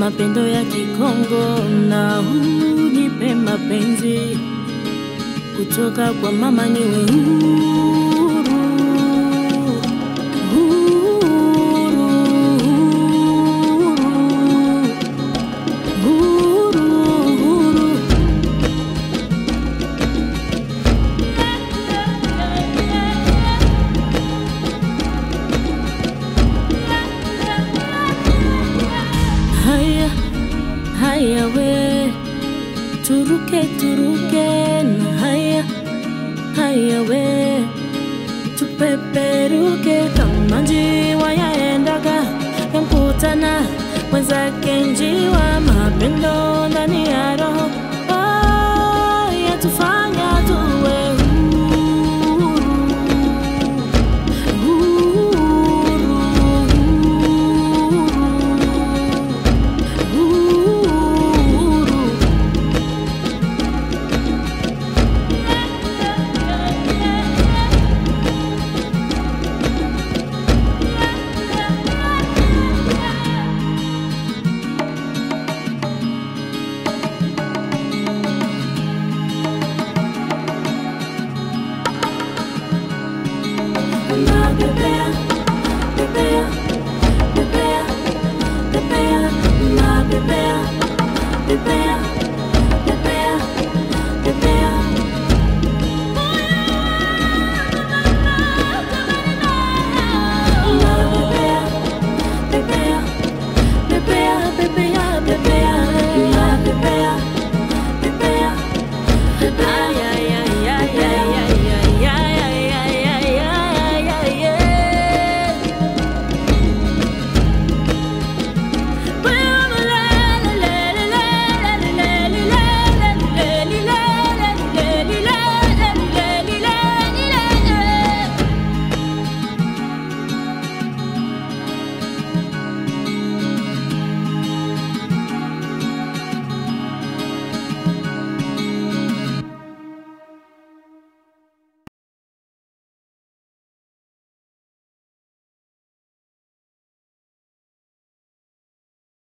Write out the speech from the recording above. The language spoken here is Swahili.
mapendo ya Kikongo na unipe mapenzi kutoka kwa mama niwe huru, huru, huru, huru. Haya, haya we, turuke turuke na haya, haya we, tupeperuke kama njiwa yaendaga yankutana mwenzake njiwa, mapendo ndani ya roho oh, yatufa